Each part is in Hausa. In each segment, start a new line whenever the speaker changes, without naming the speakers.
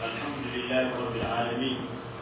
الحمد لله رب العالمين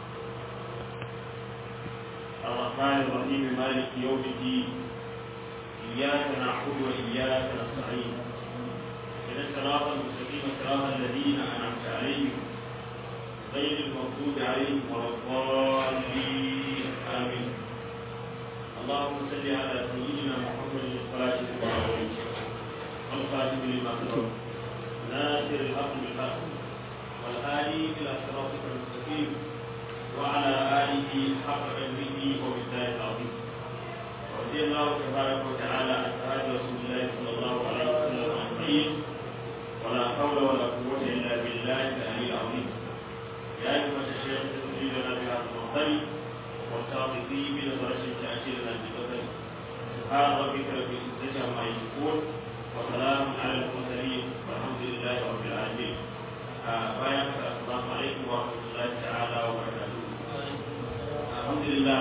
الرحمن الرحيم مالك يوم الدين إياك نعبد وإياك نستعين إن الصراط المستقيم صراط الذين أنعمت عليهم غير المغضوب عليهم ولا الضالين آمين اللهم صل على سيدنا محمد الفاتح والخاتم لما سبق ناصر الحق بالحق والهادي إلى صراطك المستقيم وعلى آله حق قدره وبالله العظيم ورضي الله تبارك وتعالى عن أصحاب رسول الله صلى الله عليه وسلم أجمعين ولا حول ولا قوة إلا بالله العلي العظيم يا أيها الشيخ تسجيلنا بهذا المحضر والتعطفي بنظرة تأثيرنا بقدر سبحان ربك رب العزة عما يصفون وسلام على المرسلين والحمد لله رب العالمين bayan ka assalamu alaikum wa rahmatullahi ta'ala wa barakatuh alhamdulillah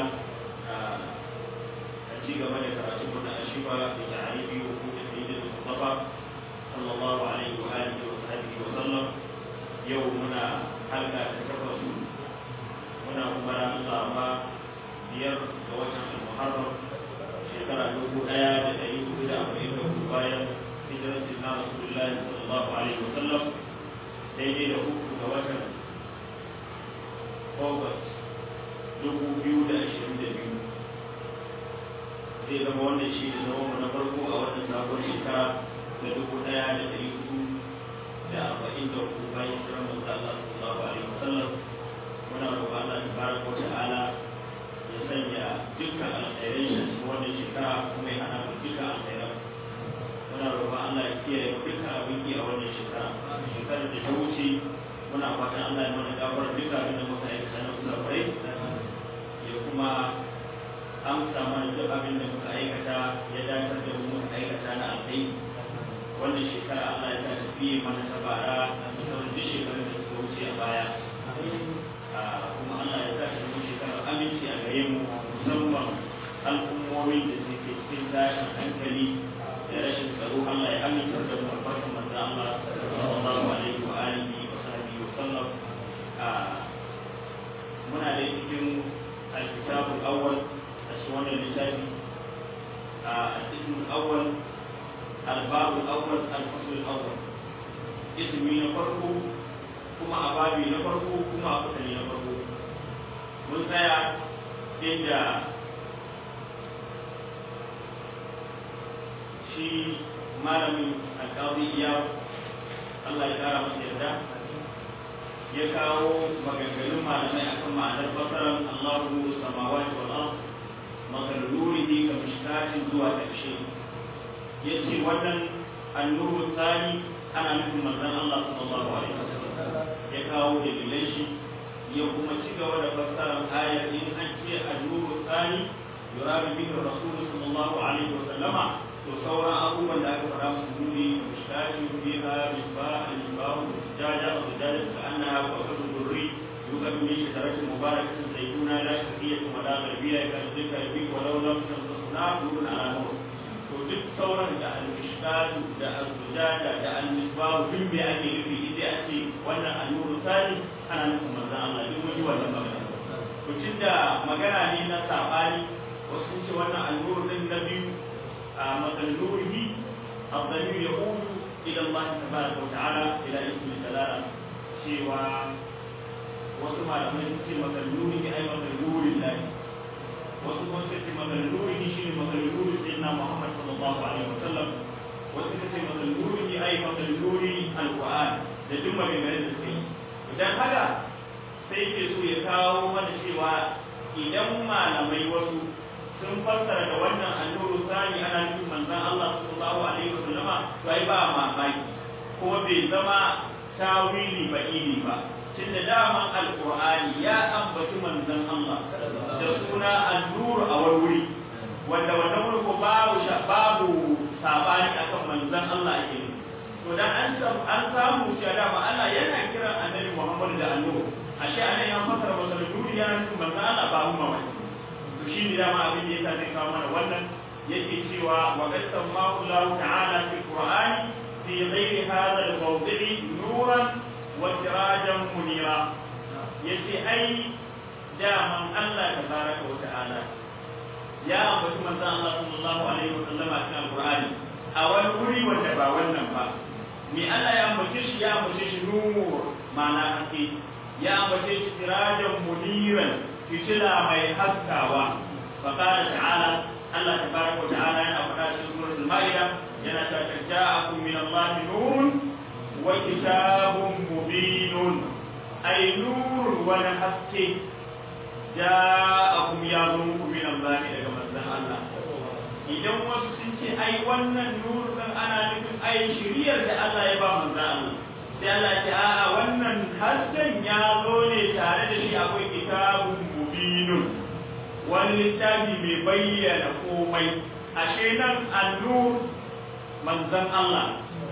a ci gaba da karatun mu na ashiba da ta'arifi wa kuma sayyidul mustafa sallallahu alaihi wa alihi wa sahbihi wa sallam yau muna halka ta takwas muna kuma ran laraba biyar ga watan al-muharram shekara dubu daya da dari hudu da arba'in da hudu bayan hijirar sinna rasulullahi sallallahu alaihi wa sallam daidai da uku ga watan august dubu biyu da ashirin da biyu zai zama wannan shi ne zama na farko a wannan sabon shekara da dubu ɗaya da ɗari hudu da arba'in da hudu bayan shirin manzo Allah sallallahu alaihi wasallam muna roƙon Allah tabaraka wa ta'ala ya sanya dukkan alkhairai a cikin wannan shekara kuma ya hana mu dukkan alkhairai muna roƙon Allah ya kiyaye dukkan abin ki a wannan shekara shekarar da ta wuce muna fatan Allah ya mana gafar duka abin da muka aikata na kusafurai ya kuma amsa mana duk abin da muka aikata ya dakatar da mu muka aikata na alkai wannan shekara Allah ya ta tafi mana ta bara a sauran duk shekarun da suka wuce a baya kuma Allah ya ta tafi shekarar aminci a gare mu musamman al'ummomin da suke cikin tashin hankali da rashin tsaro Allah ya amintar da mu albarkan manzo Allah sallallahu alaihi wa alihi wa sahbihi wa sallam muna da cikin alkitabul awwal a cikin wannan littafi a cikin awwal الباب الأول الفصل الأول اسمي نفرقه كما أبابي نفرقه كما أقتلي نفرقه من سيا عند shi malamin alƙawari iya Allah ya kara masa yarda ya kawo maganganun malamai akan ma'anar fasaran Allahu samawati wal ard makalurihi ka mishkatin zuwa ƙarshe ya ce wannan annuru tsani ana nufin manzon Allah sallallahu alaihi wasallam ya kawo dalilan shi ya kuma ci gaba da fassarar ayar in an ce annuru tsani yurabi bihi rasul sallallahu alaihi wasallama to sauran abubuwan da aka fara musu nuni da mishkati biha misbah al-misbah jaja wa jaja ka annaha qawqatu durri yukadu min shajaratin mubarakatin zaituna la shaqiyyatin wa la gharbiyya ka dhikra bi wa law lam tamsasna nurun ala nur to duk sauran da al-mishkatu da al-zujada da al-misbah duk me ake nufi idan ake wannan al-nuru sani ana nufin manzon Allah duk mun yi wannan magana to tunda magana ne na sabani wasu sun ce wannan al-nuru din na biyu مثل نوره الضمير يعود الى الله تبارك وتعالى الى اسم الجلاله سوى وسمع لما يكتب مثل نوره اي مثل نور الله وسمع يكتب مثل نوره شيء مثل نور سيدنا محمد صلى الله عليه وسلم وسمع يكتب مثل نوره اي مثل نور القران da duk maganganun da suka yi idan haka sai ke so ya kawo mana cewa idan malamai wasu sun fassara da wannan annuru sani ana nufin manzon Allah sallallahu alaihi wasallam to ai ba mamaki ko bai zama tawili ba ili ba tunda daman alqur'ani ya ambaci manzon Allah da suna annuru a wani wuri wanda wannan wuri ko babu babu sabani akan manzon Allah ake nufi to dan an an samu cewa dama Allah yana kiran annabi Muhammad da annuru ashe anan ya fassara masa da nuri yana nufin manzon Allah ba mu mamaki to shi ne dama abin da yasa zai kawo mana wannan yake cewa wa qad sammahu Allah ta'ala fi Qur'ani fi ghairi hadha al-mawdi'i nuran wa sirajan munira yace ai daman Allah tabaraka wa ta'ala ya ambaci manzon Allah sallallahu alaihi wa sallam a cikin Al-Qur'ani a wani wuri wanda ba wannan ba me Allah ya ambace shi ya ambace shi nur ma'ana haske ya ambace shi sirajan muniran fitila mai haskawa fa qala ta'ala Allah tabaraka wa ta'ala yana faɗa cikin suratul Ma'idah yana ta ja'akum min Allah nurun wa kitabun mubinun ay nur wa haske ja'akum ya zo muku min Allah daga manzon Allah idan wasu sun ce ai wannan nur kan ana nufin ai shiriyar da Allah ya ba manzon Allah sai Allah ce a'a wannan hasken ya zo ne tare da shi akwai kitabun mubinun wani littafi mai bayyana komai ashe nan annur manzon Allah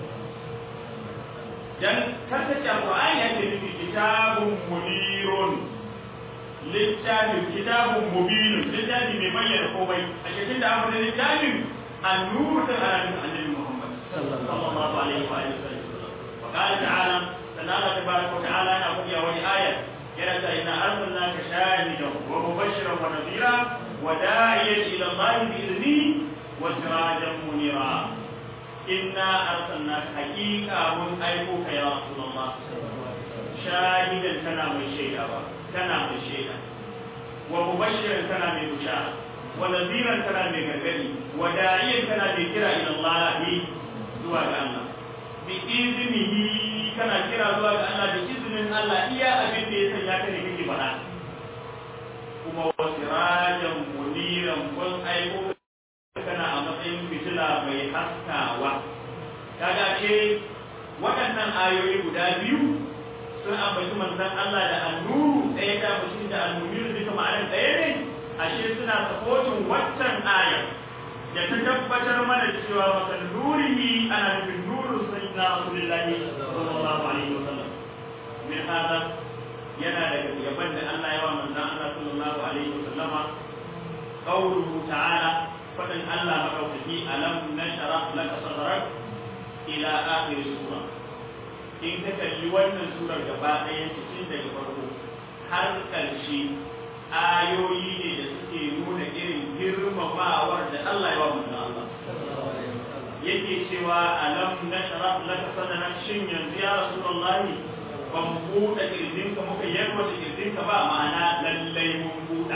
dan kasance Qur'ani yake nufi kitabun munirun littafin kitabun mubinun littafi mai bayyana komai a cikin da aka da littafin annur da alamin annabi Muhammad sallallahu alaihi wa sallam wa qala ta'ala sannan Allah tabaraka wa ta'ala yana faɗi a wani ayat yana ta inna arsalnaka shahidan wa mubashiran wa nadhira wa da'iyan ila Allah bi idnihi wa sirajan munira inna arsalnaka haqiqa mun aiko ka ya rasulullah shahidan kana mai shaida ba kana mai shaida wa mubashiran kana mai bushara wa nadhiran kana mai gargadi wa da'iyan kana mai kira ila Allah zuwa ga Allah bi iznihi kana kira zuwa ga Allah da izinin Allah iya abin da ya sanya ka ne kake faɗa kuma wa sirajan muniran kun aiko kana a matsayin fitila mai haskawa kaga ce waɗannan ayoyi guda biyu sun ambaci manzon Allah da annuru ɗaya ta ambaci da annuru duka ma'anar ɗaya ne ashe suna sapotin waccan aya da ta tabbatar mana cewa makan nurihi ana nufin nurun sayyidina rasulullahi sallallahu alaihi wasallam min hada yana daga yaban da Allah ya wa manzon Allah sallallahu alaihi wasallama qawluhu ta'ala fadin Allah madaukaki alam nashara laka sadrak ila akhir sura in ka kalli wannan surar gaba ɗaya cikin daga farko har ƙarshe ayoyi ne da suke nuna irin girmamawar da Allah ya wa manzon Allah yake cewa alam nashrah laka sadrak shin yanzu ya rasulullahi ban buɗe kirjinka muka yarwata kirjinka ba ma'ana lallai mun buɗa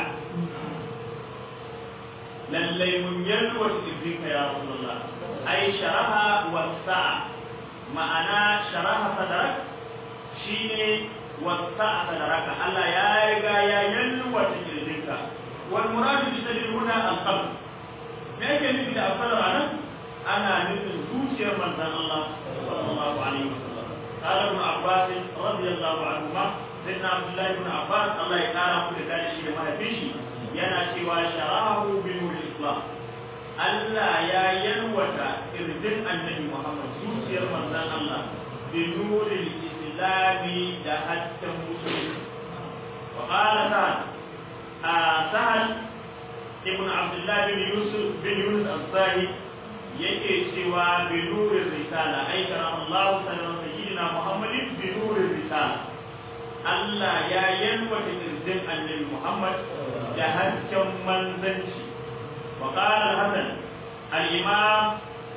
lallai mun yarwata kirjinka ya rasulullah ai sharaha wasa'a ma'ana sharaha sadrak shine wasa'a sadraka Allah ya riga ya yarwata kirjinka wal muradu bi sadri huna al-qalb me yake nufi da al-sadr anan ana nufin zuciyar manzon Allah sallallahu alaihi wasallam قال ابن عباس رضي الله عنهما سيدنا عبد الله بن عباس الله يقارن كل ذلك شيء ما فيش yana cewa sharahu bi nur islam Allah ya yalwata irdin annabi Muhammad zuciyar manzon Allah bi nuril islami da hasken musulmi wa qala sa'ad a sa'ad ibn abdullah bin yusuf bin yunus al-sahi yake cewa bi nurir risala ai shara Allah sallallahu sayyidina Muhammadin bi nurir risala Allah ya yalwata irdin annabi Muhammad da hasken manzanci wa qala al-hasan al-imam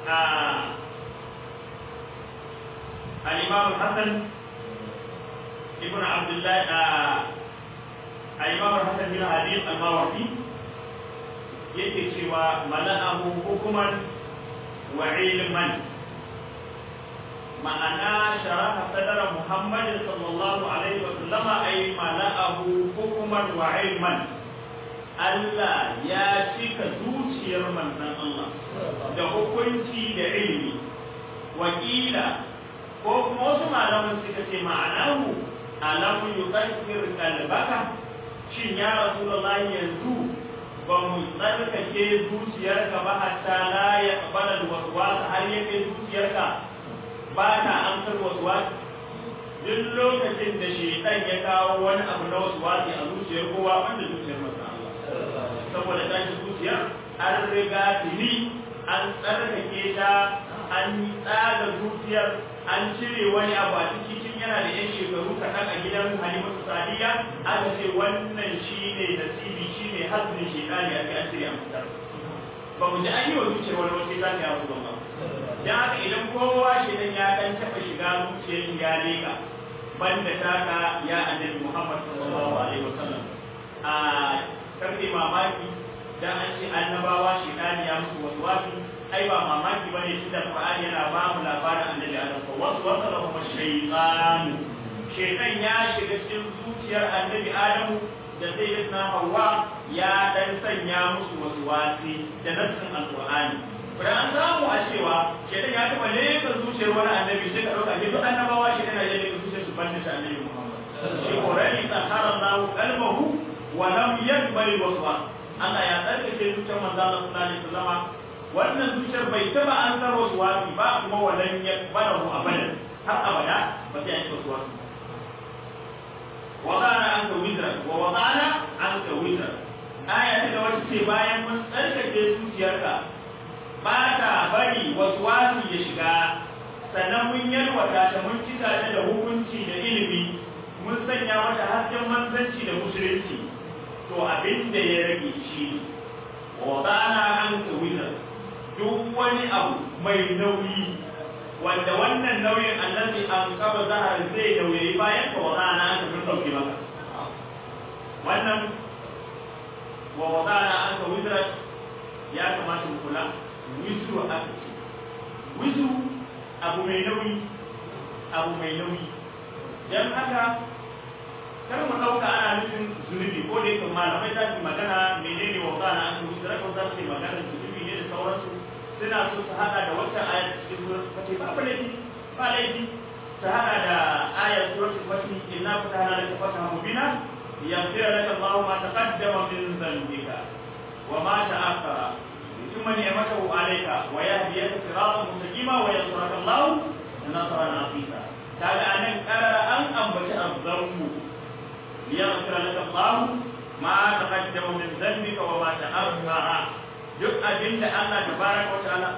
al-imam al-hasan ibn abdullah al-imam al-hasan bin hadith al-mawardi yake cewa mala'ahu hukuman wa ilman ma'ana sharaha sadara muhammad sallallahu alaihi wa sallama ay mala'ahu hukuman wa ilman Allah ya cika zuciyar manzon Allah da hukunci da ilimi wakila ko kuma wasu malaman suka ce ma'anahu alam yuqaddir qalbaka shin ya rasulullahi yanzu ba mu tsarkake zuciyarka ba hatta la ya qabala alwaswas har ya kai zuciyarka ba ta amsar waswas duk lokacin da shaitan ya kawo wani abu na waswasi a zuciyar kowa wanda zuciyar masa Allah saboda tashi zuciyar an riga tuni an tsarkake ta an tsaga zuciyar an cire wani abu a ciki tun yana da yan shekaru kaɗan a gidan halimatu sadiya aka ce wannan shi ne nasibi shi ne hasbin shekari a kai asiri a fitar ba mu ji an yi wa zuciyar wani wasu za ta yawo ba dan haka idan kowa shi dan ya dan taɓa shiga zuciyar ya leka banda taka ya annabi muhammad sallallahu alaihi wasallam a karfe mamaki dan an ce annabawa shekari ya musu wasu wasu ai ba mamaki bane shi da Qur'ani yana ba mu labarin annabi Adam ko wasu wasu da kuma shaytan shaytan ya shiga cikin zuciyar annabi Adam da sayyidatuna Hawwa ya dan sanya musu wasu wasi da nassin alqur'ani kuma an samu a cewa shaytan ya taba leka zuciyar wani annabi sai ka dauka duk annabawa shi yana leka zuciyar su banda shi annabi Muhammad shi qur'ani sahara Allahu qalbahu wa lam yaqbal waswas Allah ya tsarkake zuciyar manzo Allah sallallahu alaihi wasallam wannan zuciyar bai taba an san wasu wasi ba kuma walan ya barahu abadan har abada ba sai an yi wasu wasi wadana an ka wizra wa wadana an ka wizra aya ta da wata ce bayan mun tsarkake zuciyarka ba ta bari wasu wasi ya shiga sannan mun yalwata ta mun cika ta da hukunci da ilimi mun sanya mata hasken manzanci da musulunci to abin da ya rage shi wa wadana an ka wizra duk wani abu mai nauyi wanda wannan nauyin annabi an kaba zahar zai nauyi bayan ka wadana an ka dauke maka wannan wa wadana an ka wizra ya kamata mu kula wizru aka ce wizru abu mai nauyi abu mai nauyi dan haka kar mu dauka ana nufin zunubi ko da yake malamai za su magana menene wadana an ka wizra ko za su magana zunubi ne da sauransu suna so su hada da wata ayar cikin surat fatih babu laifi ba laifi su hada da ayar surat fatih inna fatahna laka fatahan mubina yaghfir laka Allahu ma taqaddama min dhanbika wa ma ta'akhkhara thumma ni'matahu alayka wa yahdiyaka siratan mustaqima wa yansuraka Allahu nasran aziza kaga anan karara an ambaci azzammu liyaghfir laka Allahu ma taqaddama min dhanbika wa ma ta'akhkhara duk abin da Allah ta baraka wa ta'ala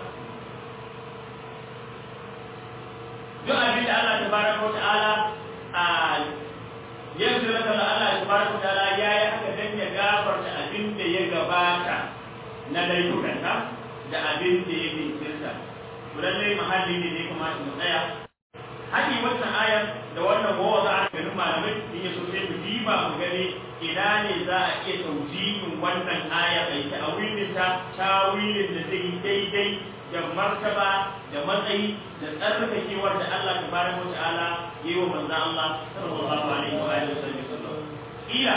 duk abin da Allah ta baraka wa ta'ala a yanzu da kallon Allah ta baraka wa ta'ala ya yi haka dan ya gafarta abin da ya gabata na laifukanka da abin da ya jinkirta to lallai mahalli ne ne kamata mu tsaya haƙi wannan ayar da wannan gowa za a ganin malamai in ya so sai mu diba mu gani ina ne za a iya taujihin wannan aya a yi ta'awilin ta tawilin da zai yi daidai da martaba da matsayi da tsarkakewar da Allah tabaraka wa ta'ala yi wa manzo Allah sallallahu alaihi wa alihi wasallam ila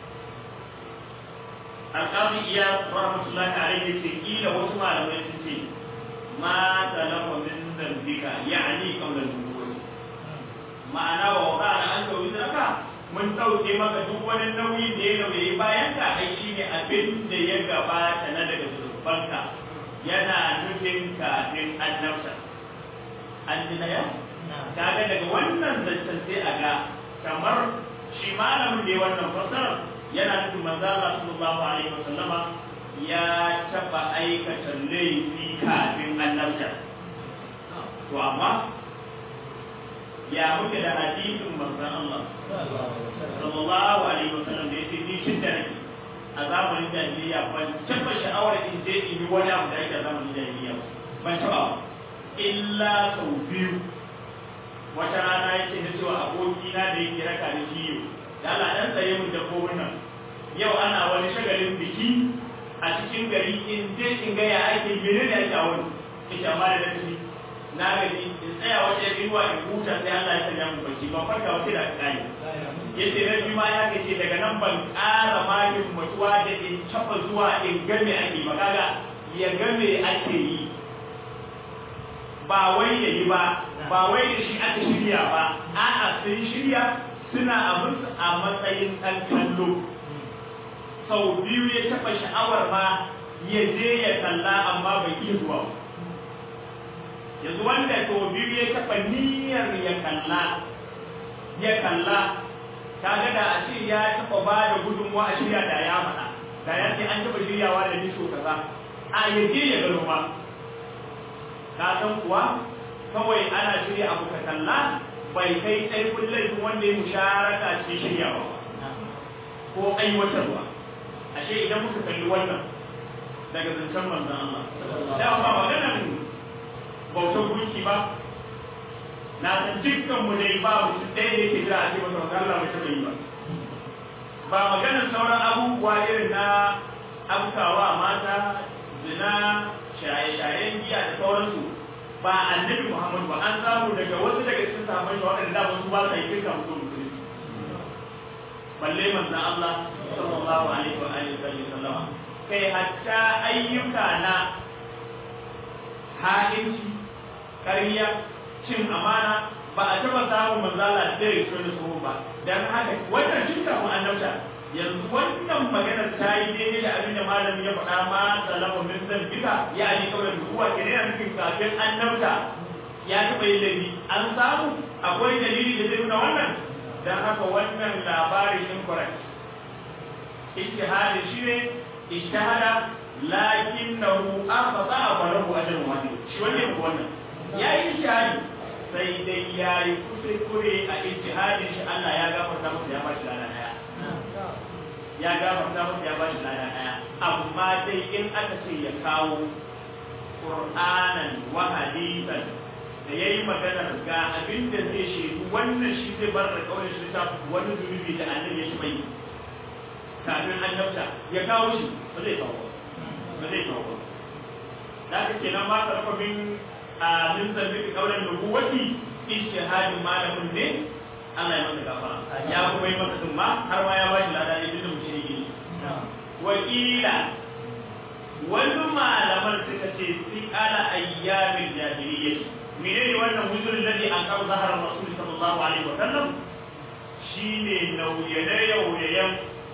alqabi iya rahmatullahi alaihi ce ila wasu malamai sun ce ma talama min dambika yani qawla al-nubuwah ma'ana wa waqara an tawizraka mun ɗauke maka duk wani nauyi da ya nauyi bayan ka ai shi ne abin da ya gabata na daga zurfanka yana nufin kafin annabta an ji na yau kaga daga wannan zancen sai a ga kamar shi malamin da ya wannan fasarar yana nufin manzo Allah sallallahu alaihi wasallama ya taba aikata laifi kafin annabta to amma ya muke da hadisin manzon Allah sallallahu alaihi wasallam da yake ni shin da nake a zamanin jahiliya ban taba sha'awar in je in yi wani abu da yake a zamanin jahiliya ban taba illa sau biyu wata rana yake na cewa abokina da yake raka da shi yau da Allah dan tsaye mun dabbobin nan yau ana wani shagalin biki a cikin gari in je in ga ya ake menene ake a wani ita ma da dace na gaji in tsaya wata riwa in huta sai Allah ya sanya mu bacci ban farka wata da kai yace na biyu ma ya kace daga nan ban ƙara magin mutuwa da in taba zuwa in ga me ake ba kaga ya ga me ake yi ba wai ya yi ba ba wai da shi aka shirya ba a'a sun shirya suna abin a matsayin ɗan kallo sau biyu ya taɓa sha'awar ma ya je ya kalla amma bai iya zuwa ba yanzu wanda to biyu ya taɓa niyyar ya kalla ya kalla kaga da a ce ya taɓa ba da gudunmuwa a shirya da ya faɗa da ya ce an taɓa shiryawa da niso kaza a ya je ya gano ma ka san kuwa kawai ana shirya abu ka kalla bai kai ƙarfin laifin wanda ya musharaka cikin shiryawa ko aiwatarwa ashe idan muka kalli wannan daga zancen manzon Allah da ba maganar bautar gunki ba na san dukkan mu dai ba mutum ɗaya da yake jira a ce masa manzon Allah bai taɓa yi ba ba maganar sauran abubuwa irin na abukawa mata zina shaye-shayen giya da sauransu ba annabi Muhammad ba an samu daga wasu daga cikin sahabbai da waɗanda da wasu ba sa yi kirka mutum musulmi balle manzon Allah sallallahu alaihi wa alihi wa sallama kai hatta ayyuka na ha'inci ƙarya cin amana ba a taɓa samun manzala da ya da su ba dan haka wannan jinka mu annabta yanzu wannan maganar ta yi daidai da abin da malami ya faɗa ma salamu min zambika ya ani kawai da kuwa ke yana nufin kafin annabta ya taɓa yin laifi an samu akwai dalili da zai nuna wannan dan haka wannan labarin incorrect ijtihadi shi ne ijtihada lakinnahu akhata falahu ajrun wahid shi wannan ko wannan yayi ijtihadi sai dai yayi kuskure a ijtihadin shi Allah ya gafarta masa ya bashi lana daya ya gafarta masa ya bashi lana daya amma dai in aka ce ya kawo Qur'anan wa hadisan da ya yi maganar ga abin da zai shaidu wannan shi zai bar da kawai shi ta wani zunubi da annabi ya shi bai kafin annabta ya kawo shi ba zai kawo ba zai kawo da ka kenan ma sarfa min a min zambi ka kaulan nubuwati ijtihadin malamin ne Allah ya masa gafara ya kuma yi masa dumma har ma ya bashi lada ne duk mushriki wakila wani malaman suka ce fi ala ayyamin jahiliyyah menene wannan wuzurin ladhi an kawo zahar rasul sallallahu alaihi wa sallam shine nauye-nauyen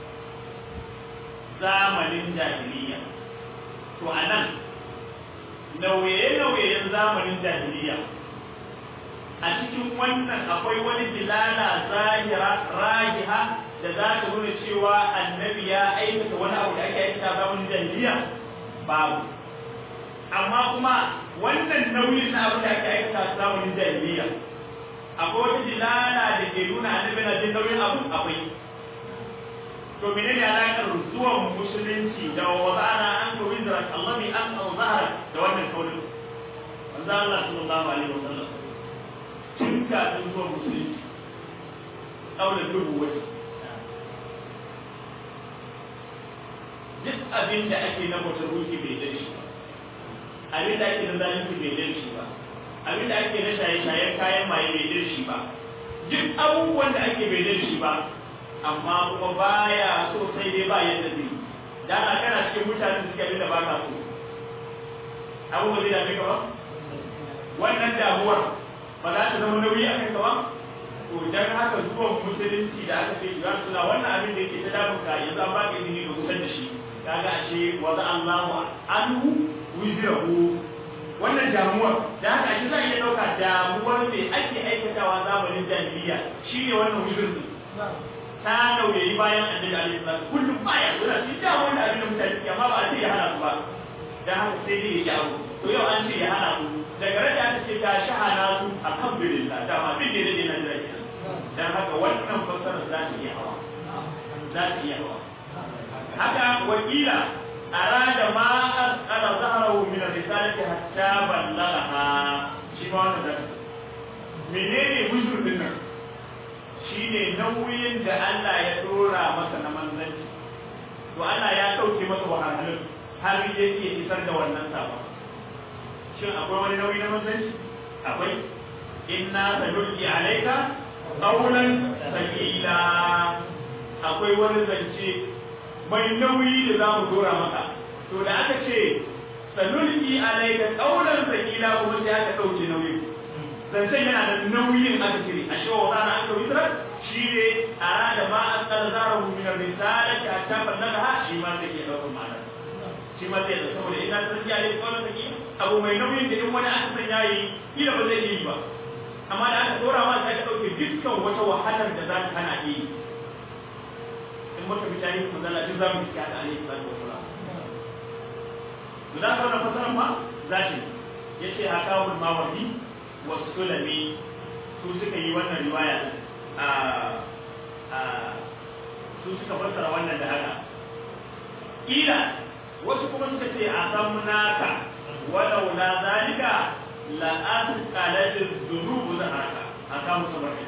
zamanin jahiliya to anan nauye-nauyen zamanin jahiliya a cikin wannan akwai wani dilala zahira rajiha da za ta nuna cewa annabi ya aikata wani abu da ake aikata zamanin jahiliya babu amma kuma wannan nauyin na abin da ake aikata zamanin jahiliya akwai wata dilala da ke nuna annabi na jin nauyin abu akwai to mene ne alaƙar zuwan musulunci da wadana an ko wizra Allah bi an zahara da wannan kaurin manzo Allah sallallahu alaihi wasallam tun kafin zuwan musulunci aure dubu wata duk abin da ake na mutum ruki bai dare shi ba abin da ake na zalunci bai dare shi ba abin da ake na shaye-shayen kayan maye bai dare shi ba duk abubuwan da ake bai dare shi ba amma kuma baya so sai dai ba yadda zai da ana kana cikin mutanen suke abin da ba ka so abu ba zai dame ka ba wannan damuwar ba za ta zama nauyi a kanka ba to dan haka zuwan musulunci da aka ce ya suna wannan abin da yake ta damun ka yanzu an ba ka izini ka kusan da shi kaga ashe wa za Allahu anhu wizrahu wannan damuwar da haka ashe za a iya ɗauka damuwar me ake aikatawa zamanin jahiliya shine wannan wizir ta nauyayi bayan annabi alaihi salatu kullum baya suna shi da wanda abin da mutane suke amma ba a ce ya hana su ba dan haka sai dai ya abu to yau an ce ya hana su daga rada aka ce ta shahana su alhamdulillah da ma bin da dai na jira kenan dan haka wannan fassarar za ta iya hawa za ta iya hawa haka wakila arada ma asqala zahrahu min ar-risalati hatta ballagha shi ma wannan da menene wujud din nan shine nauyin da Allah ya dora masa na manzanci to Allah ya dauke masa wahalhalun har yake isar da wannan sabon shin akwai wani nauyi na manzanci akwai inna sanulqi alayka qawlan thaqila akwai wani zance mai nauyi da za mu dora maka to da aka ce sanulqi alayka qawlan thaqila kuma sai aka dauke nauyin zancen yana da nauyin aka cire a shewa wa na aka wisra shi ne a rada ma an tsara zara mu min risala ta ta fanna da shi ma sai ke daukar ma'ana shi ma sai da saboda ina ta ya yi kawai take abu mai nauyin da in wani aka san yayi kila ba zai yi ba amma da aka dora ma sai ka dauke dukkan wata wahalar da za ta hana yi in muka bi tarihi mun zalla duk za mu ci da alaihi salatu wasalam to da ka wannan fasaran ma zaki yace hakawul mawardi wasulami su suka yi wannan riwaya a a su suka fassara wannan da haka ila wasu kuma suka ce a san naka walau la zalika la asqalat dhunubu zaharaka aka musu barka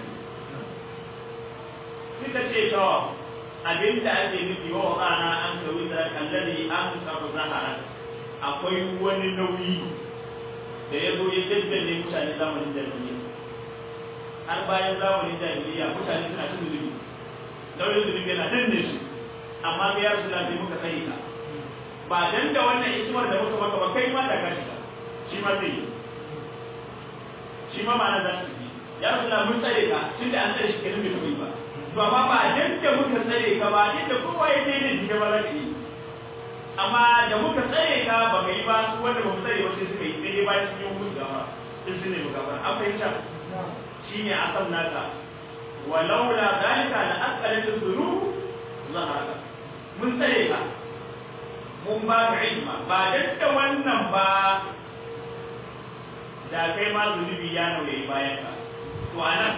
suka ce to abinda ake nufi wa ana an ka wita kallari an ka zahara akwai wani nauyi da ya zo ya jajjalle mutane zamanin jahiliya har bayan zamanin jahiliya mutane suna cin zunubi nauyin zunubi yana danne su amma ga yarsu lafi muka tsaye ka ba dan da wannan ismar da muka maka ba kai ma da kashi ka shi ma zai yi shi ma ma'ana za su yi ya rasu mun tsare ka tun da an tsare shi kenan bai taɓa yi ba to amma ba dan da muka tsare ka ba inda kowa ya je ne shi ba za ka yi amma da muka tsare ka ba ka yi ba su wanda ba mu tsare ba sai suka yi sai dai bayan sun yi hukunci gaba sun sun nemi gaba an fahimta shi ne a kan naka walaula zalika la asqalat dhunub zaharaka mun tsare ka mun ba ka ilma ba dan da wannan ba da kai ma zunubi ya nauye bayan ka to anan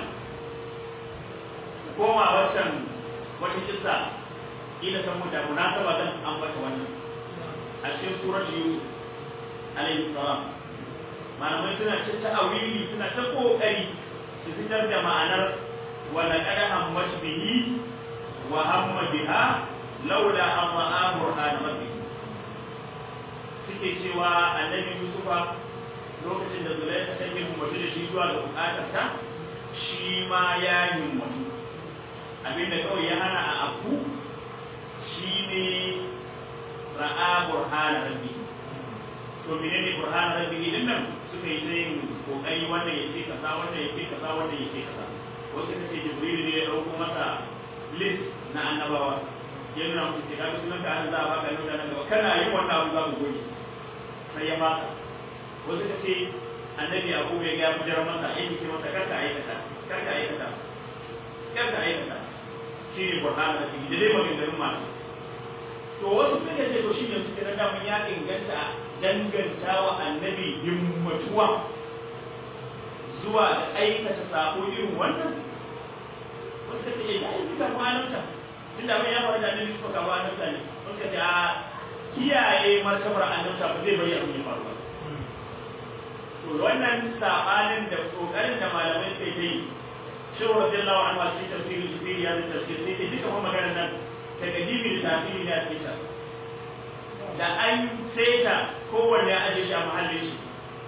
koma wancan wata kissa ila san mu da munasaba zan ambata wannan a cikin surat yusuf alayhi salam malamai suna ta ta'awili suna ta kokari su fitar da ma'anar wa laqad hammat bihi wa hamma biha laula an ra'a burhan rabbih suke cewa annabi yusufa lokacin da zulaika ta yi mutu da shi zuwa ga bukatarsa shi ma ya yi mutu abinda kawai ya hana a abu shi ne ra'a burhan rabbi to mene ne burhan rabbi din nan suka yi sai kokari wannan ya ce kaza wannan ya ce kaza wannan ya ce kaza wasu ka ce jibril ne ya dauko masa list na annabawa ya nuna musu ce kaga sunan ka an za a baka nuna nan gaba kana yin wannan abu za mu goge sai ya baka wasu ka ce annabi abu ya ga mujar masa ya ce masa karka aikata karka aikata karka aikata shi ne burhan rabbi da dai maganganun masu to wasu suka ce to shi ne suke na damun ya inganta danganta wa annabi himmatuwa zuwa da aikata sako irin wannan wasu suka ce ya yi suka kwananta tun da mai ya faru da annabi suka kawo annabta ne wasu suka ce a kiyaye martabar annabta ba zai bari abin ya faru ba to wannan sabanin da kokarin da malamai ke yi shehu radiyallahu anhu a cikin tafsirin jibril ya zai tafsir sai ce duka kuma maganar nan takadimi da tafsiri ne a cikin da an saita kowanne ya aje shi a mahallin shi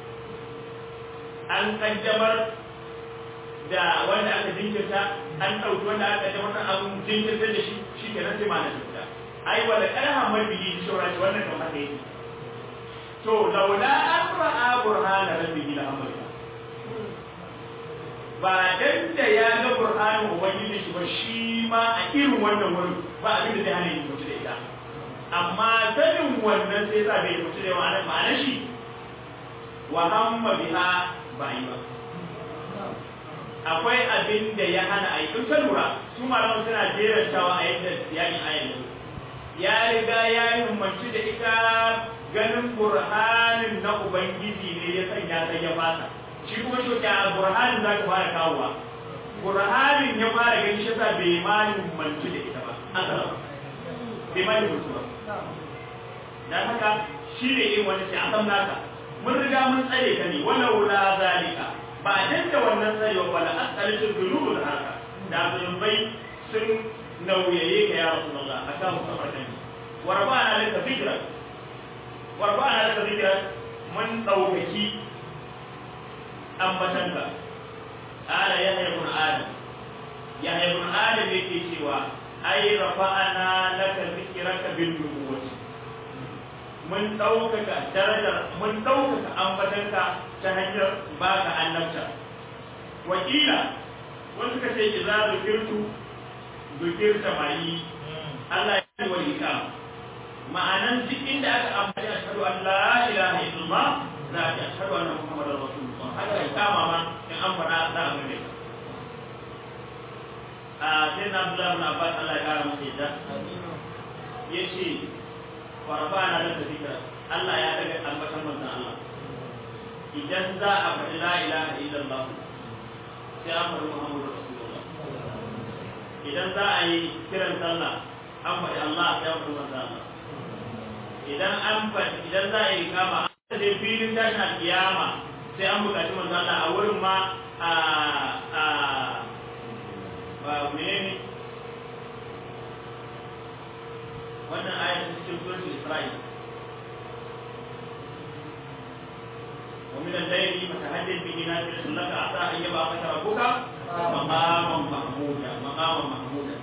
an kaddamar da wanda aka jinkirta an ɗauki wanda aka kaddamar da abin jinkirta da shi shi ke nan sai ma na tafiya ai wanda ƙarha mabiyi shi shawara ce wannan kan haka yake to laula an ra'a burhana rabbihi la amrika ba dan da ya ga burhanin ubangiji shi ba shi ma a irin wannan wurin ba abin da zai hana yi mutu da ita amma sanin wannan sai sa bai mutu da ma'anar ma'anar shi wa hamma biha ba yi ba akwai abin da ya hana a yi in ka lura su malaman suna jerantawa a yadda yakin ayan ya riga ya yi himmanci da ita ganin burhanin na ubangiji ne ya sanya sai ya fasa shi kuma shi a burhanin za ka fara kawowa burhanin ya fara gani shi sa bai ma himmanci da ita ba asala bai ma himmanci ba dan haka shi ne yin wani sai a naka mun riga mun tsare ka ne wala wula zalika ba dan da wannan tsarewa ba la asalisu dunubu da haka da zunubai sun nauyaye ka ya rasulullah akan musafarkan wa rabbana laka fikra wa rabbana laka fikra mun daukaki ambatanka ala yahya ibn adam yahya ibn adam yake cewa ai rafa'ana laka zikraka bin nubuwati mun ɗaukaka darajar mun ɗaukaka ambatanka ta hanyar ba ka annabta wakila wani suka ce ki za zukirtu zukirta mai Allah ya yi wa ika ma'anan duk inda aka ambaci ashhadu an la ilaha illallah za a ce ashhadu anna muhammadar rasulullah haka ya kama ma in an faɗa za a gane ka a sai na Abdullahi ibn Abbas Allah ya kara masa yadda yace farfana da zikra Allah ya daga ambatan manzon Allah idan za a faɗi la ilaha illallah sai an faɗi Muhammadu Rasulullah idan za a yi kiran sallah an faɗi Allah sai an faɗi manzo Allah idan an faɗi idan za a yi kama an da filin tashin alkiyama sai an buƙaci manzo Allah a wurin ma a a ba menene wannan ayat cikin suratul Isra'il ومن الليل فتهجد به نافلة لك عسى أن يبعثك ربك مقاما محمودا مقاما محمودا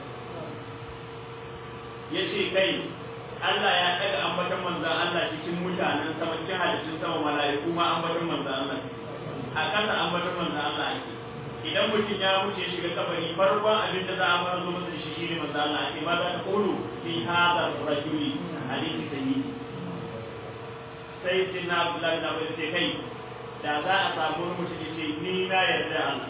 yace kai Allah ya ɗaga ambaton manzan Allah cikin mutanen sama cikin halittun sama mala'iku ma ambaton manzan Allah a ƙasa ambaton manzan Allah ake idan mutum ya wuce shiga kabari farkon abin da za a fara zo masa shi shine manzan Allah ake ma za ta kulu fi hadha rajuli hadisi sayyidi sai sai na Abdullahi na bai sai kai da za a samu wani mutum ya ce ni na yarda Allah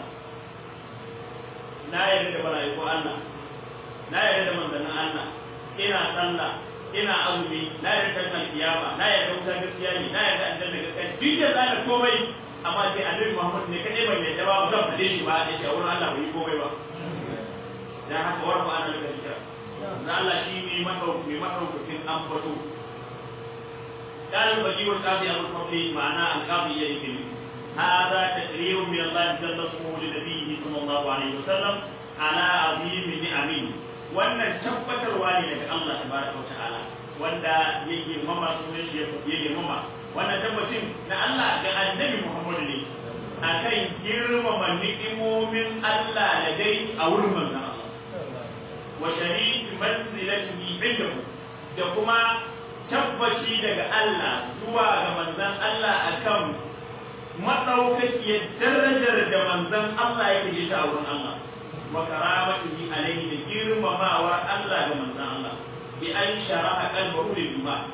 na yarda da mala'iku Allah na yarda da manzannin Allah ina sallah ina azumi na yarda da kiyama na yarda wuta gaskiya ne na yarda aljanna gaskiya duk da zaka komai amma sai annabi Muhammad ne kadai ban yarda ba ba zan fade shi ba da shi a wurin Allah bai yi komai ba dan haka warfa ana da gaskiya dan Allah shi ne madauki madaukakin ambato قال الوجيه القاضي ابو الفضل معناه القاضي يكلم هذا تقرير من الله جل اسمه لنبيه صلى الله عليه وسلم على عظيم نعمه wannan tabbatarwa ne daga Allah tabaraka wa ta'ala wanda ya girmama sunan shi ya girmama wannan tabbacin na Allah ga annabi Muhammad ne akan girmama ni'imomin Allah da dai a wurin manzon Allah wa sharif manzilatihi indahu da kuma tabbaci daga Allah zuwa ga manzon Allah akan madaukakiyar darajar da manzon Allah yake yi ta wurin Allah wa karamatihi alaihi da girmamawar Allah ga manzon Allah bi an sharaha qalbahu lil iman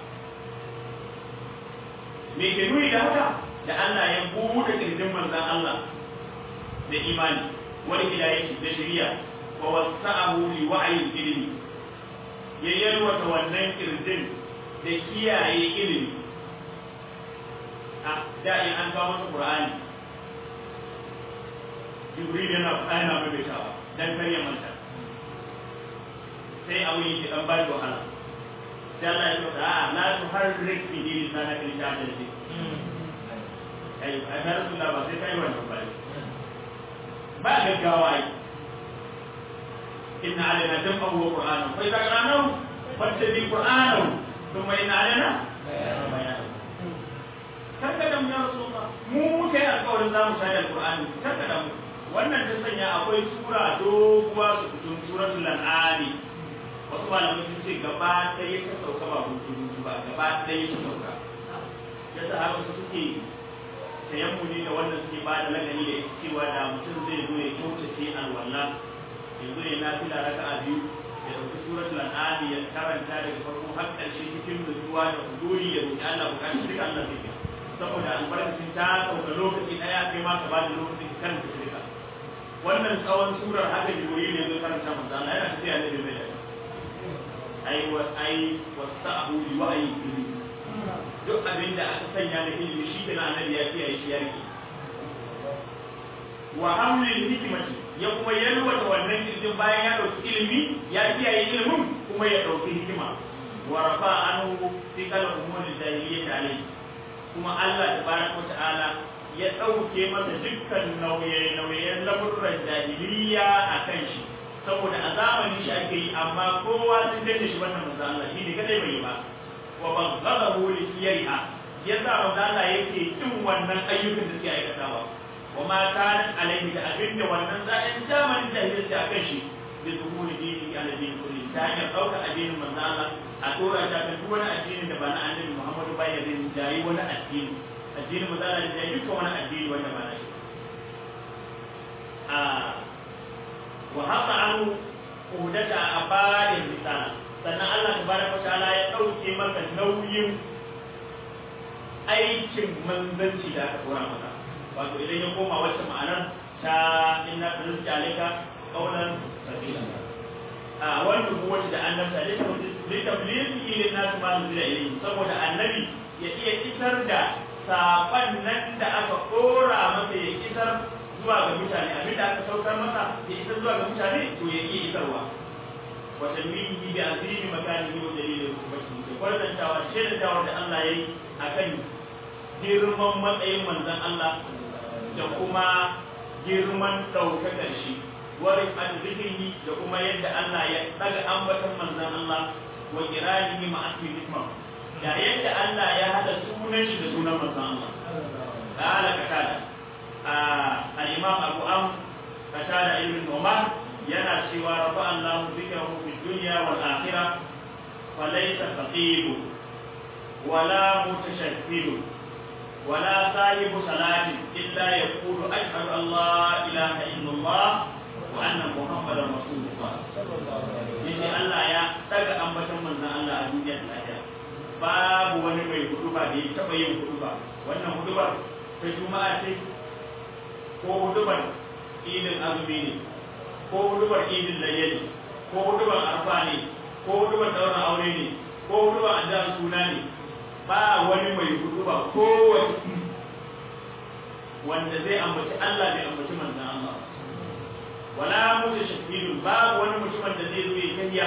me ke nuni da haka da Allah ya buɗe kirjin manzon Allah da imani wani hidayati da shari'a wa wasa'ahu li wa'yi ilmi ya yalwata wannan kirjin da kiyaye ilimi a da in an kawo masa Qur'ani Jibril yana faɗa yana maimaitawa dan kar ya manta sai abu yake dan ba wahala sai Allah ya ce a la tuharrik bi lisanaka li ta'dil bi ai ai na rasulullah ba sai kai wannan ba ba gaggawa ai inna alaina jam'ahu wa qur'anahu fa idza qara'nahu fattabi qur'anahu thumma inna alaina bayanahu karka da mu ya rasulullah mu muka yi alƙawarin za mu shaida alƙur'ani karka da mu wannan ta sanya akwai sura doguwa su fitun suratul an'ami wasu malamai sun ce gaba ɗaya ta sauka ba hutu ba gaba ɗaya ta sauka yasa har wasu suke sayan mu ne da wannan suke ba da lagani da ita cewa da mutum zai zo ya kyautace alwala yanzu ne na fila raka a biyu ya ɗauki suratul an'ami ya karanta daga farko har ƙarshe cikin nutsuwa da huduri ya roƙi Allah bukatun duka Allah zai biya saboda albarkacin ta sauka lokaci ɗaya kai ma ka ba da lokacin kan ka shirka wannan tsawon surar haka jibril ne zai karanta manzo Allah yana tafiya da bai da ai wa ai wasa'u li wa'yi ilmi duk abin da aka sanya da ilimi shi kana annabi ya kiyaye shi yaki wa hamlil hikmati ya kuma yalwata wannan kirjin bayan ya dauki ilimi ya kiyaye ilimin kuma ya dauki hikima wa rafa anhu fi kala umuri jahiliyyah alayhi kuma Allah tabaraka wa ta'ala ya ɗauke masa dukkan nauye-nauyen lamurran jahiliya a kan shi saboda a zamanin shi ake yi amma kowa sun danne shi wannan manzo Allah shi ne kadai bai yi ba wa baghadahu li siyariha yasa manzo Allah yake kin wannan ayyukan da suke aikatawa wa ma kana alaihi da abinda wannan zaɗin zamanin jahiliya a kan shi bi zuhuri dini ala dini kulli ta hanyar ɗauka addinin manzo Allah a tora ta kan duk wani addinin da ba na annabi Muhammadu ba ya rinjayi wani addini addinin mu zala da dukkan wani addini wanda ba na shi a wa haka an hudata a bayan risala sannan Allah tabaraka ta'ala ya dauke masa nauyin aikin manzanci da aka kora masa wato idan ya koma wacce ma'anar ta inna rizqi alayka qawlan sabila a wannan kuwace da annabta da ta tablighi lin nas ma nuzila ilayhi saboda annabi ya iya isar da saƙon nan da aka ɗora masa ya isar zuwa ga mutane abin da aka saukar masa ya isa zuwa ga mutane to ya iya isarwa wa tanwihi bi azimi makanihi wa dalilin rubati da kwarantawa shaidantawa da Allah yayi akan girman matsayin manzon Allah da kuma girman daukakar shi wari an zikrihi da kuma yadda Allah ya daga ambatan manzon Allah wa kiranihi ma asmi hikma da yadda Allah ya hada sunan shi da sunan manzon Allah قال قتادة الإمام أبو أم قتادة ابن نعمان ينا سوى رفع الله ذكره في الدنيا والآخرة فليس فقير ولا متشكل ولا صاحب صلاة إلا يقول أشهد أن لا إله إلا الله وأن محمدا رسول الله yace Allah ya daga ambaton manzon Allah a duniyar lahira babu wani mai huduba da ya taba yin huduba wannan hudubar ta juma'a ce ko hudubar idin azumi ne ko hudubar idin layya ne ko hudubar arfa ne ko hudubar daura aure ne ko hudubar addu'ar suna ne ba wani mai huduba ko wanda zai ambaci Allah bai ambaci manzon Allah wala mutashahhidun babu wani mutumin da zai zo ya kariya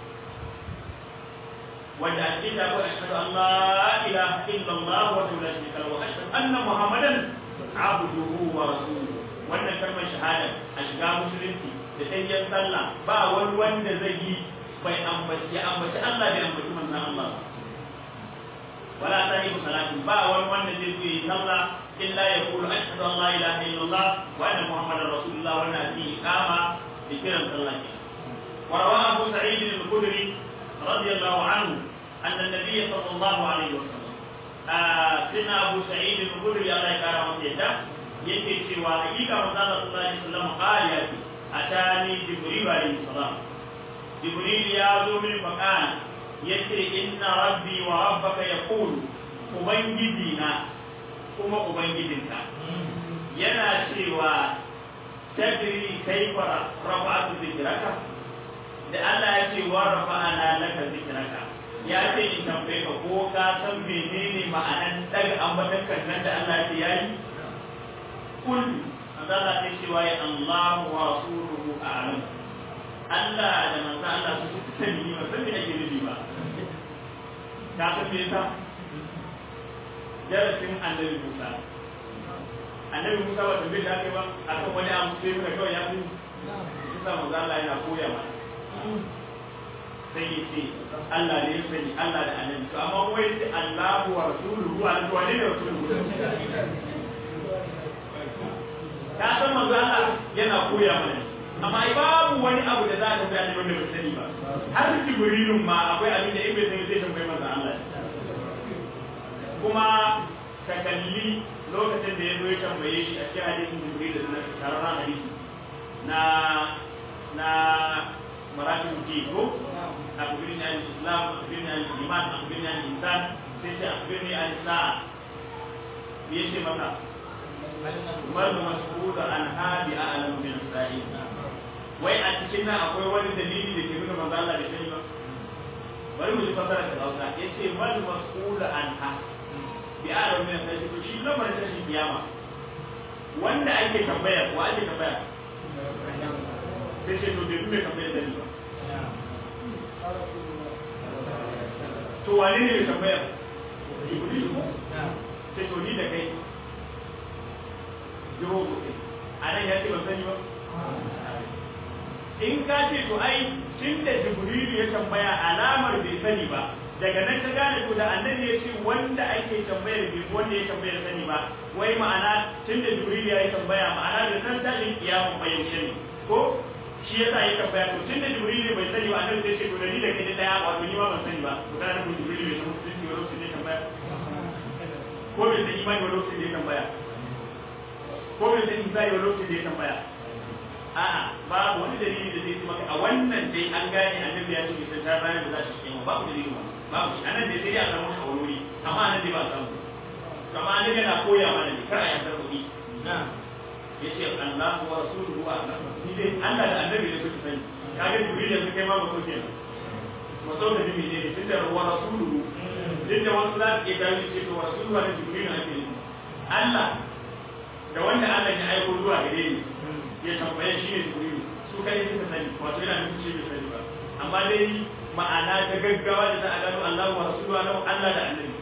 wanda a cikin da akwai ashhadu an la ilaha illallah wa la sharika lahu wa ashhadu anna muhammadan abduhu wa rasuluhu wannan kalmar shahada a shiga musulunci da tayyan sallah ba wani wanda zai yi bai ambaci ya ambaci Allah bai ambaci manzon Allah wala sahibu salatin ba wani wanda zai zo yi sallah illa yaqulu ashhadu an la ilaha illallah wa anna muhammadar rasulullah wa anna fi iqama da kiran sallah wa rawahu abu sa'id al-khudri رضي الله عنه أن النبي صلى الله عليه وسلم سيدنا أبو سعيد الخدري الله يكرمه سيدا yake cewa hakika manzo Allah sallallahu alaihi wasallam qala ya ce atani jibril alaihi salam jibril ya zo min faqala yace inna rabbi wa rabbaka yaqul ubangiji na kuma ubangijinka yana cewa tadri kaifa rafa'atu dhikraka da Allah ya ce wa rafa'ana laka zikraka ya ce in tambaye ka ko ka san menene ma'anan daga ambatankan nan da Allah ya ce yayi kul Allah ya ce wa ya Allah wa rasuluhu a'lam Allah da manzo Allah su suka sani ni ba san me ake nufi ba ka san me yasa darasin annabi Musa annabi Musa ba tambaye da ake ba akan wani abu sai muka kawai ya fi yasa manzo Allah yana koya mana sai ya ce Allah ne ya sani Allah da annabi to amma wai sai Allahu wa rasuluhu wa to ne rasuluhu ka san manzo Allah yana koya mana amma babu wani abu da za ka ga ne wanda bai sani ba har jibrilun ma akwai abin da in bai sani zai tambayi manzo Allah kuma ka kalli lokacin da ya zo ya tambaye shi a cikin hadisin jibril da na tarara hadisi na na مراتب الدين هو أخبرني عن الإسلام أخبرني عن الإيمان أخبرني عن الإنسان سيدي أخبرني عن الساعة بيشي متى ما المسؤول عنها بأعلم من السائل wai a cikin nan akwai wani dalili da ke nuna manzo Allah bai sani ba bari mu ji fasara ta Hausa yace mal mas'ul anha bi a'lam min al to shi lamarin ta shi kiyama wanda ake tambaya wa ake tambaya sai ce to bai kuma tambayar da ni ba to wane ne mai tambayar jibril ko sai to ni da kai jiro ko a nan ya ce ban sani ba in ka ce to ai tun da jibril ya tambaya alamar bai sani ba daga nan ka gane to da annabi ya ce wanda ake tambayar bai wanda ya tambayar sani ba wai ma'ana tun da jibril ya yi tambaya ma'ana da san tashin kiyamun bayyance ne ko shi yasa ya tambaya to tunda jibril bai sani ba annabi sai ce to ni da kai da daya wato ni ma ban sani ba to kana nufin jibril bai san musulunci ba lokacin da ya tambaya ko bai san imani ba lokacin da ya tambaya ko bai san imani ba lokacin da ya tambaya a'a babu wani dalili da zai maka a wannan dai an gane annabi ya ce bai san ranar da za shi kiyama babu dalili ba babu shi anan dai sai ya samu a wuri amma anan dai ba a samu to amma annabi yana koya mana ne kar a yantar kuɗi na'am yace Allah wa rasuluhu a'lam ni dai Allah da annabi ne suka sani kage jibril yanzu kai ma mutum kenan mutum da jibril ne tunda wa rasuluhu tunda wasu za su ke dawo ce to rasuluhu da jibril ne ake yi Allah da wanda Allah ya aiko zuwa gare ni ya tambaye shi ne jibrilu su kai suka sani wato yana nufin shi bai sani ba amma dai ma'ana ta gaggawa da za a gano Allah wa rasuluhu Allah Allah da annabi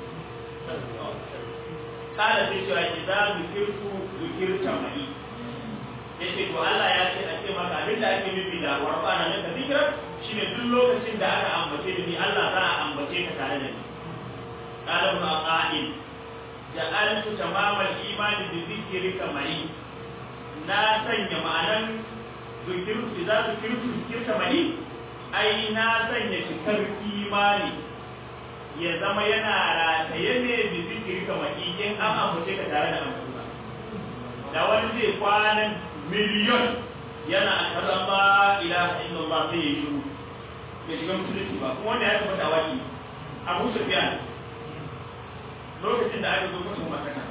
kada sai cewa idza zikirtu zikirta mai yace to Allah ya ce a ce maka abin da ake nufi da warfana na zikra shine duk lokacin da aka ambace da ni Allah za a ambace ka tare da ni qala ibn aqail ja'altu tamamal imani bi zikrika mai na sanya ma'anan zikirtu idza zikirtu zikirta mai ai na sanya cikar imani ya zama yana rataye ne da zikiri kamar in an ambace ka tare da amsa da wani zai kwanan miliyon yana a kaza ba ilaha illallah sai ya shiru ya shiga musulunci ba kuma wanda ya tabbata waki abu sufyan lokacin da aka zo mutum makana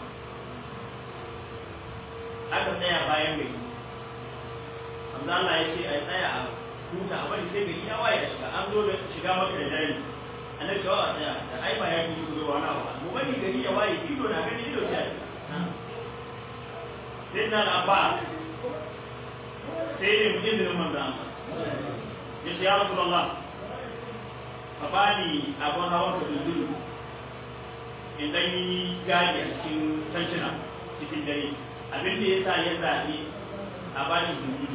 aka tsaya bayan gari amma Allah ya ce a tsaya a huta a bari sai gari ya waye da shiga an zo da shiga maka da dare annabi cewa a tsaya da ai ba ya fi zo wani abu ba mu bari gari ya waye ido na gani ido sai sai na da abba sai ne mu izinin manzo Allah ya ce ya rasulullah ka bani abun hawan ka dundun in dan yi gadi a cikin tantuna cikin dare abin da ya sa ya zaɓi a bani dundun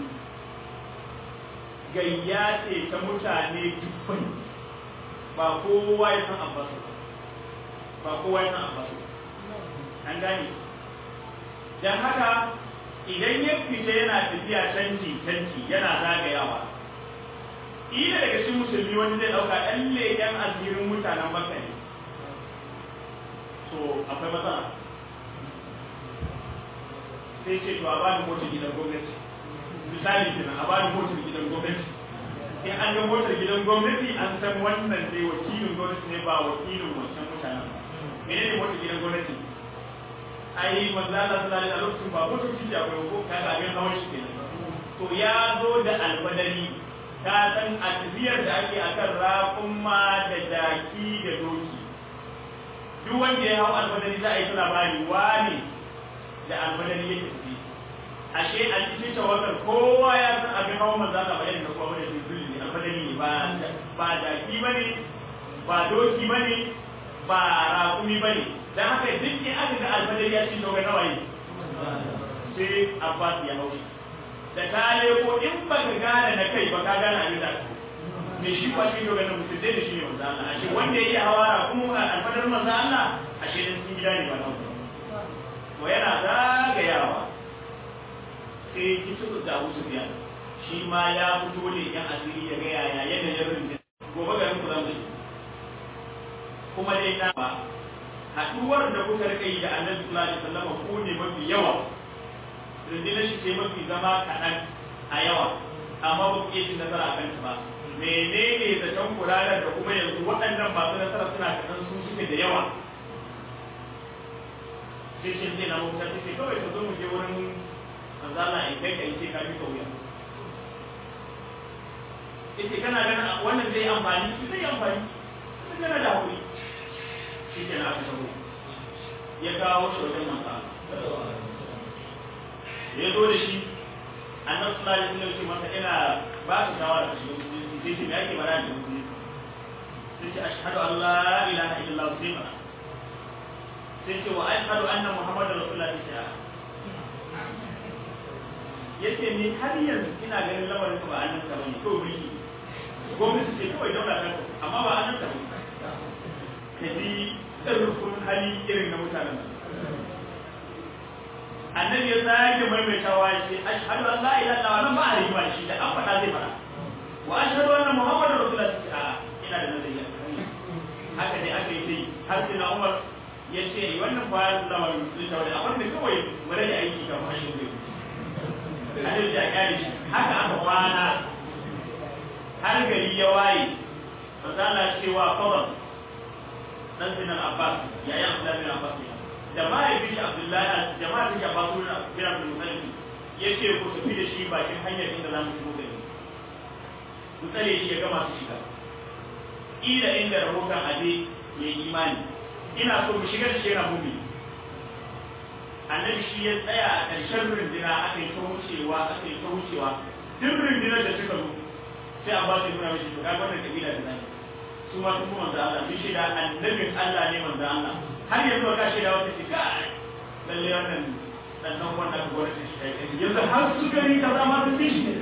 gayya ce ta mutane dubban ba kowa ya san abbasu ba kowa ya san abbasu an gane dan haka idan ya fita yana tafiya canji canji yana zagayawa ila daga cikin musulmi wani zai dauka ɗan leƙen asirin mutanen makka ne so akwai matsala sai ce to a bani motar gidan gwamnati misali kenan a bani motar gidan gwamnati in an ga motar gidan gwamnati an san wannan dai wakilin gwamnati ne ba wakilin wancan mutanen mene ne motar gidan gwamnati ai manzo Allah sallallahu alaihi wasallam ba motar ci da akwai ko kaga abin hawan shi kenan to ya zo da alfadari ka san a tafiyar da ake akan raƙumma da daki da doki duk wanda ya hau alfadari za a yi labari wani da alfadari yake tafi ashe a cikin tawakkal kowa ya san abin hawan manzo Allah bayan da kowa bane zulli alfadari ne ba ba daki bane ba doki bane ba raƙumi bane dan haka duk in aka ga alfadari ya ci dogon nawayi sai Abbas ya haushi da ka ko in ba ka gane na kai ba ka gane abin da me shi ba shi dogon nan mutum da shi ne manzo Allah ashe wanda yake hawara kuma alfadar manzo Allah ashe dan sun gida ne ba nan to yana zagayawa sai kitu da Abu Sufyan shi ma ya fito ne yan asiri ya ga yaya yanayin rinjin gobe garin ku zamu kuma dai na ba haduwar da kuka rika yi da Annabi sallallahu alaihi wasallam ku ne mafi yawa rundunar shi ce mafi zama kaɗan a yawa amma ba ku iya cin nasara a kanta ba menene zaton kuranar da kuma yanzu waɗannan masu nasara suna kaɗan su suke da yawa sai shi ne na mafita sai kawai ka zo mu je wurin manzo Allah in kai kai ce ka bi kauya yace kana ganin wannan zai amfani shi zai amfani sai kana da hakuri shi ke na aka sabo ya kawo shi wajen manzo ya zo da shi annabi sallallahu alaihi wasallam ce masa ina ba ka shawara ka shiga musulunci sai ce me ake bara da musulunci sai ce ashhadu an la ilaha illallah sai ma sai ce wa ashhadu anna muhammadar rasulullah sai ce yace ni har yanzu ina ganin lamarin ka ba annabi ka bane kawai mulki gwamnati ce kawai daula ta amma ba annabi ka bane ka ji tsarkun hali irin na mutanen annabi ya sake maimaitawa ya ce ashhadu an la ilaha illallah nan ba a rigima shi da an faɗa zai faɗa wa ashhadu anna muhammadar rasulullah sai a ina da nazari haka dai aka yi sai har sai na umar ya ce wannan ba ya zama musulunta wani abin da kawai mu rage aiki kafin ashin zai annabi ya kyale shi haka aka kwana har gari ya waye manzala cewa fadal dan sinan abbas yayin abdullahi bin abbas da mahaifin shi abdullahi da mahaifin shi abbas bin abdul muttalib yace ku tafi da shi bakin hanyar inda za mu shigo gari ku tsare shi ya gama su shiga ila inda rahoton aje ya yi imani ina so mu shigar shi yana mummi annabi shi ya tsaya a ƙarshen rundina aka yi ta wucewa aka yi ta wucewa duk rundunar da suka zo sai a ba su nuna mishi to kaga wannan kabila da zai su ma sun kuma manzo Allah sun shaida annabin Allah ne manzo Allah har yanzu ka shaida wata ce kai lalle wannan dan dan wannan gwamnati shi kai yanzu har su gari kaza ma sun bi shi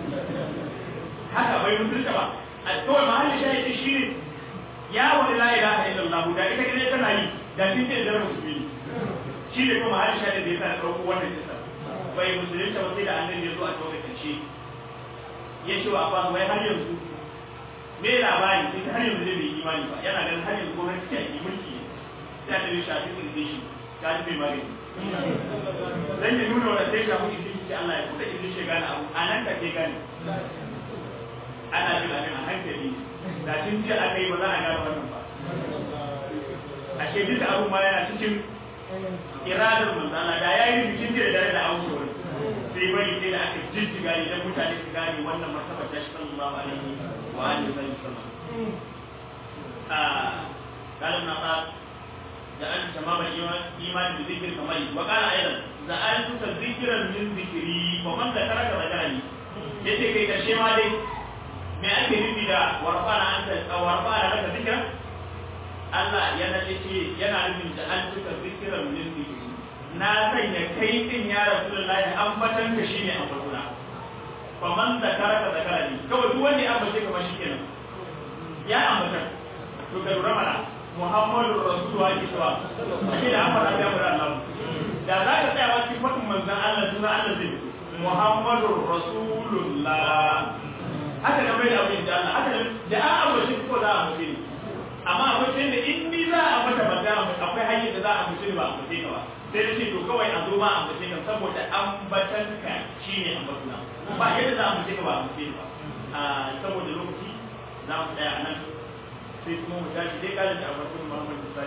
haka bai mutunta ba a kawai mahallin shahidi shi ne ya wani la ilaha illallah da ita kane tana yi da kin ce da musulmi shi ne kuma mahallin shahidi da yasa dauko wannan kisa bai musulunta ba sai da annabi ya zo a lokacin shi ya ce wa abba wai har yanzu me labari sai har yanzu bai imani ba yana ganin har yanzu gwamnati ta yi mulki sai da shafi kirje shi ka ji mai magani dan ya nuna wa sai shafi kirje shi Allah ya kuɗa kirje shi gane abu anan ka ke gane ana jin abin a hankali da tun jiya aka yi ba za a gane wannan ba ashe duk abu ma yana cikin iradar manzana da ya yi bikin jiya da da auki wani sai bari sai da aka jijjiga ne dan mutane su gane wannan martaba ta shi sallallahu alaihi wa alihi wa sallam a kalam na ka da an tamama imani da zikir kamar wa qala aidan da an tuka zikiran min zikiri wa man da taraka majalani yace kai karshe ma dai me ake nufi da warfana an ta warfana laka zikra Allah yana ce yana nufin da an tuka zikiran min zikiri na sanya kai din ya rasulullahi an batan ka shine a farkona fa man zakara ka zakara ni kawai duk wanda ya ambace ka ba shikenan ya ambata to ka lura mana Muhammadu Rasulullah ki tawa ake da amfana da mura Allah da za ka tsaya wa cikin fadin manzon Allah sunan Allah zai fito Muhammadu Rasulullah haka da mai da abin da Allah haka da an ambace ko za a ambace ni amma akwai sai da in ni za a mata magana akwai hanyar da za a ambace ni ba a ambace ka ba sai da ce to kawai a zo ma a ambace ka saboda ambatan ka shine ambatuna ba yadda za a ambace ka ba a ambace ni ba saboda lokaci za mu tsaya a nan sai kuma mu tashi dai kalin da ambatun Muhammad Musa